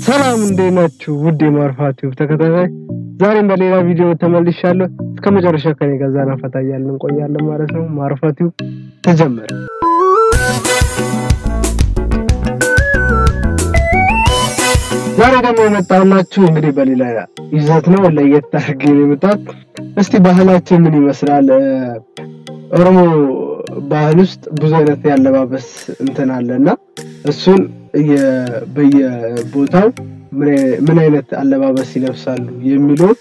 ሰላም እንዴት ናችሁ? ውድ የማርፋ ቲዩብ ተከታታይ ዛሬም በሌላ ቪዲዮ ተመልሻለሁ። እስከ መጨረሻ ከኔ ጋር ዘና ፈታ እያልን እንቆያለን ማለት ነው። ማርፋ ቲዩብ ተጀመረ። ዛሬ ደግሞ የመጣሁላችሁ እንግዲህ በሌላ ይዘት ነው። ለየት አድርጌ ነው የመጣሁት። እስቲ ባህላችን ምን ይመስላል? ኦሮሞ ባህል ውስጥ ብዙ አይነት ያለባበስ እንትን አለ እና እሱን በየቦታው ምን አይነት አለባበስ ይለብሳሉ የሚለውን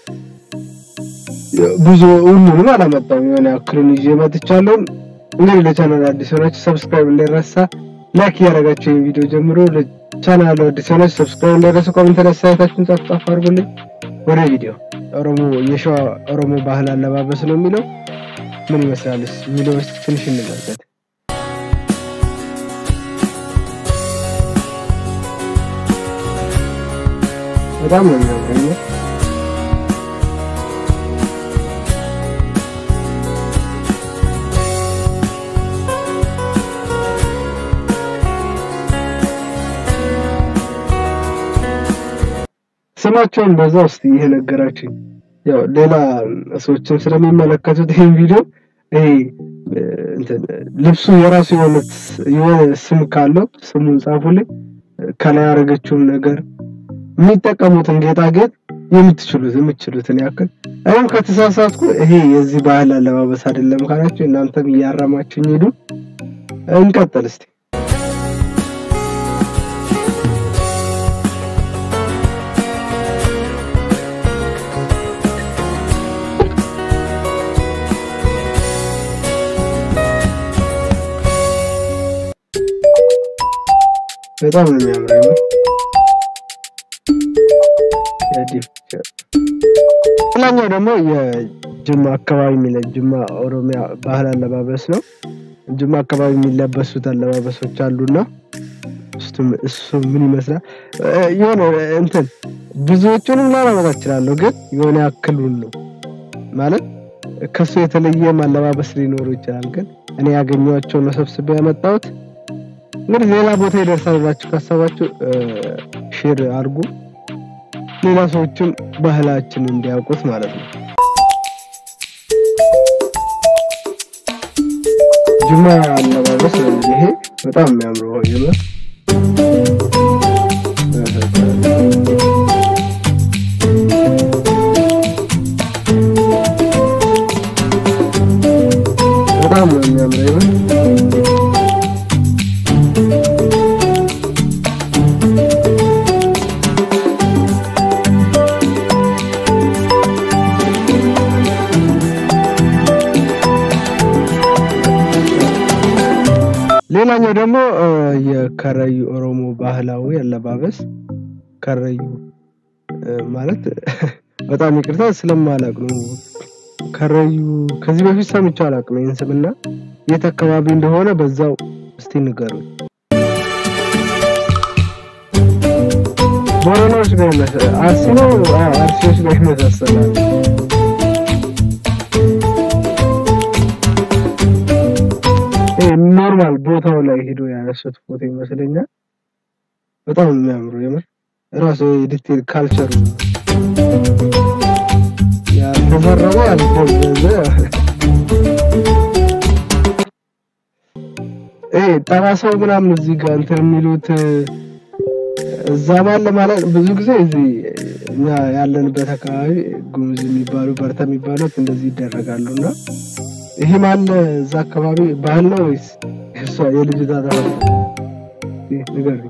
ብዙ ሁሉንም አላመጣም፣ የሆነ ያክሉን ይዤ መጥቻለሁ። እንግዲህ ለቻናል አዲስ ሆናችሁ ሰብስክራይብ እንዳይረሳ፣ ላይክ እያደረጋችሁ ይህን ቪዲዮ ጀምሮ ለቻናሉ አዲስ ሆናችሁ ሰብስክራይብ እንዳይረሳ፣ ኮሜንት ላይ አስተያየታችሁን ጻፍ ጻፍ አድርጉልኝ። ወደ ቪዲዮ ኦሮሞ የሸዋ ኦሮሞ ባህል አለባበስ ነው የሚለው ምን ይመስላል የሚለው ትንሽ እንመልከት። በጣም ነው የሚያምረው። ስማቸውን በዛ ውስጥ ይሄ ነገራችኝ። ያው ሌላ ሰዎችን ስለሚመለከቱት ይሄን ቪዲዮ ይሄ እንትን ልብሱ የራሱ የሆነ የሆነ ስም ካለው ስሙን ጻፉልኝ። ከላይ ያደረገችውን ነገር የሚጠቀሙትን ጌጣጌጥ የምትችሉት የምትችሉትን ያክል እኔም ከተሳሳትኩ ይሄ የዚህ ባህል አለባበስ አይደለም ካላችሁ እናንተም እያረማችሁኝ ሄዱ። እንቀጥል እስቲ። በጣም ነው የሚያምረው። ሌላኛው ደግሞ የጅማ አካባቢ የሚለ ጅማ ኦሮሚያ ባህል አለባበስ ነው። ጅማ አካባቢ የሚለበሱት አለባበሶች አሉና እሱ ምን ይመስላል? የሆነ እንትን ብዙዎቹንም ላላመጣ እችላለሁ፣ ግን የሆነ ያክሉን ነው ማለት ከሱ የተለየ አለባበስ ሊኖሩ ይችላል። ግን እኔ ያገኘኋቸው ነው ሰብስቤ ያመጣሁት። እንግዲህ ሌላ ቦታ ይደርሳል ብላችሁ ካሰባችሁ ሼር አድርጉ፣ ሌላ ሰዎችም ባህላችን እንዲያውቁት ማለት ነው። ጅማ አለባበስ ነው ይሄ በጣም የሚያምረው ይመስ በጣም ነው የሚያምረው ይመስ ሌላኛው ደግሞ የከረዩ ኦሮሞ ባህላዊ አለባበስ ከረዩ ማለት በጣም ይቅርታ ስለማላቅ ነው። ከረዩ ከዚህ በፊት ሰምቼው አላውቅም ይህን ስምና የት አካባቢ እንደሆነ በዛው እስቲ ንገሩኝ። ቦረናዎች ጋር ይመሳሰላል። አርሲ ነው አርሲዎች ጋር ይመሳሰላል። ኖርማል ቦታው ላይ ሄዶ ያነሱት ፎቶ ይመስለኛል። በጣም የሚያምሩ የምር ራሱ የዲቴል ካልቸር ያልተዘረበ ያልተዘዘ ይሄ ጠባሳው ምናምን እዚህ ጋር እንትን የሚሉት እዛ ባለ ማለት ብዙ ጊዜ እዚህ እኛ ያለንበት አካባቢ ጉሙዝ የሚባሉ በርታ የሚባሉት እንደዚህ ይደረጋሉ እና ይሄ ማለ እዛ አካባቢ ባህል ነው ወይስ እሷ የልጅቷ ተፈ ንገሪ።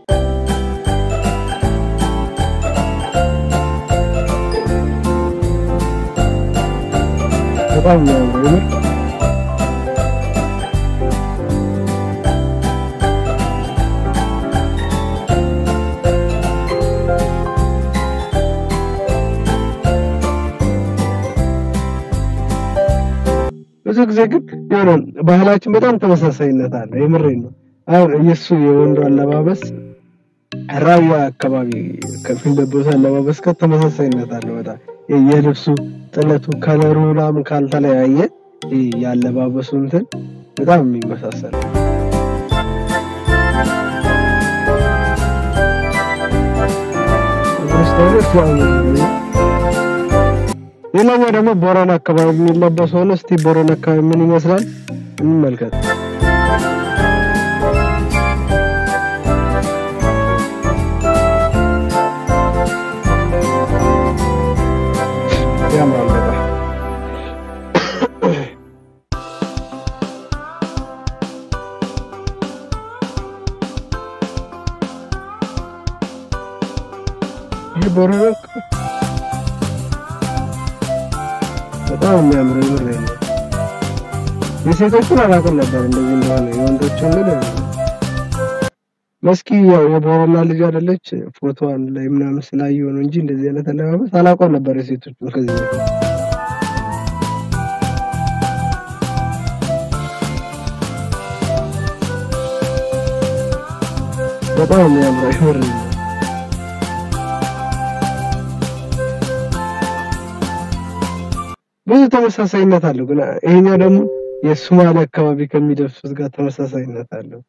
በጣም ነው የምር ብዙ ጊዜ ግን የሆነ ባህላችን በጣም ተመሳሳይነት አለ። የምሬን ነው። አሁን የእሱ የወንዱ አለባበስ ራያ አካባቢ ከሚለበሱ አለባበስ ጋር ተመሳሳይነት አለ። በጣም የልብሱ ጥለቱ፣ ከለሩ ምናምን ካልተለያየ ያለባበሱ እንትን በጣም የሚመሳሰል ሌላኛው ደግሞ ቦረና አካባቢ የሚለበስ ሆነ። እስቲ ቦረና አካባቢ ምን ይመስላል እንመልከት። ያምራል በጣም ይሄ ቦረና በጣም የሚያምር ምር ነው። የሴቶቹን አላውቅም ነበር እንደዚህ እንደሆነ የወንዶቹን ግን መስኪ ያው የቦረና ልጅ አይደለች ፎቶዋን ላይ ምናምን ስላየሁ ነው እንጂ እንደዚህ አይነት አለባበስ አላውቀውም ነበር የሴቶቹን ከዚህ በፊት። በጣም የሚያምር ምር ነው። ብዙ ተመሳሳይነት አለው ግን ይሄኛው ደግሞ የሶማሌ አካባቢ ከሚለብሱት ጋር ተመሳሳይነት አለው።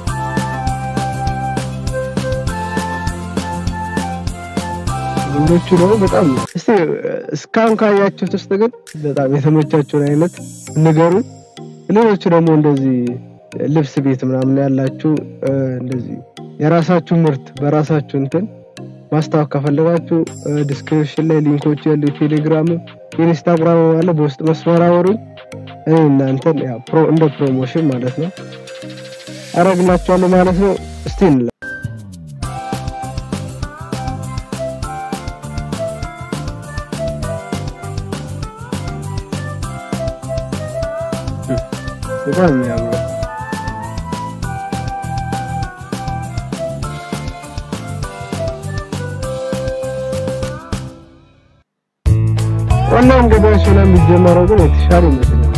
ወንዶቹ ደግሞ በጣም እስቲ እስካሁን ካያችሁት ውስጥ ግን በጣም የተመቻችሁን አይነት ንገሩ። ሌሎቹ ደግሞ እንደዚህ ልብስ ቤት ምናምን ያላችሁ እንደዚህ የራሳችሁ ምርት በራሳችሁ እንትን ማስታወቅ ከፈለጋችሁ ዲስክሪፕሽን ላይ ሊንኮች ያሉ ቴሌግራም፣ ኢንስታግራም አለ። በውስጥ መስመር አወሩኝ። እኔ እናንተን ያው ፕሮ እንደ ፕሮሞሽን ማለት ነው አረግላችኋለሁ ማለት ነው። እስቲ እንላ በጣም የሚያምረው ኦንላይን ገበያ ሲሆን የሚጀመረው ግን የተሻለ ይመስለኛል።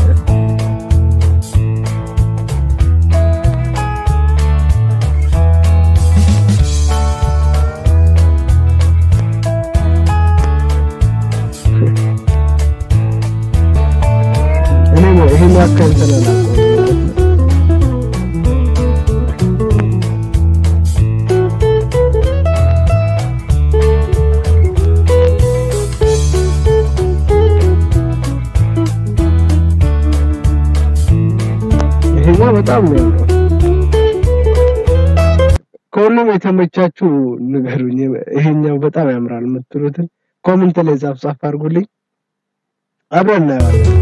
እኔ ይሄን ያክል እንትን አላውቀውም። ይሄኛው በጣም ነው ያምረው። ከሁሉም የተመቻችሁ ንገሩኝ። ይሄኛው በጣም ያምራል የምትሉትን ኮሜንት ላይ ጻፍ ጻፍ አድርጉልኝ፣ አብረን እናየዋለን።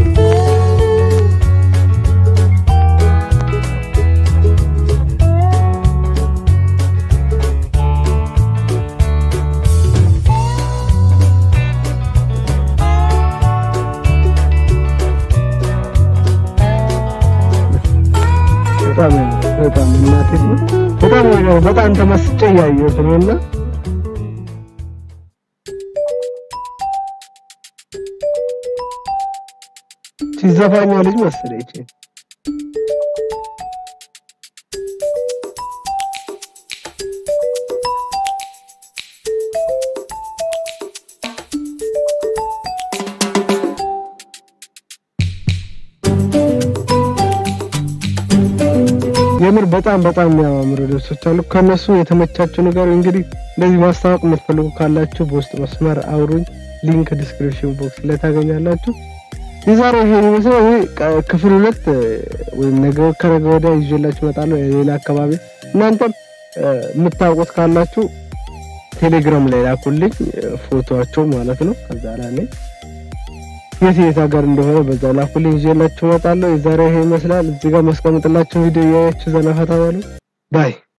በጣም ያምራል። በጣም እናቴ በጣም ነው በጣም ተመስጬ እያየሁት ነው እና ሲዘፋኛ ልጅ መሰለች። የምር በጣም በጣም የሚያማምሩ ልብሶች አሉ። ከነሱ የተመቻችሁ ነገር እንግዲህ እንደዚህ ማስታወቅ የምትፈልጉ ካላችሁ በውስጥ መስመር አውሩኝ። ሊንክ ዲስክሪፕሽን ቦክስ ላይ ታገኛላችሁ። የዛሬው ይሄ ይመስላል። ይሄ ቅ- ክፍል ሁለት እ፣ ወይም ነገ ከነገ ወዲያ ይዤላችሁ እመጣለሁ። የሌላ አካባቢ እናንተም እ፣ የምታውቁት ካላችሁ ቴሌግራም ላይ ላኩልኝ እ፣ ፎቶዋቸው ማለት ነው። ከዛ ላይ እኔ የት የት ሀገር እንደሆነ በዛ ላኩልኝ ይዤላችሁ እመጣለሁ። የዛሬው ይሄ ይመስላል። እዚህ ጋር ማስቀምጥላችሁ ቪዲዮ እያያችሁ ዘና ፈታ በሉ። ባይ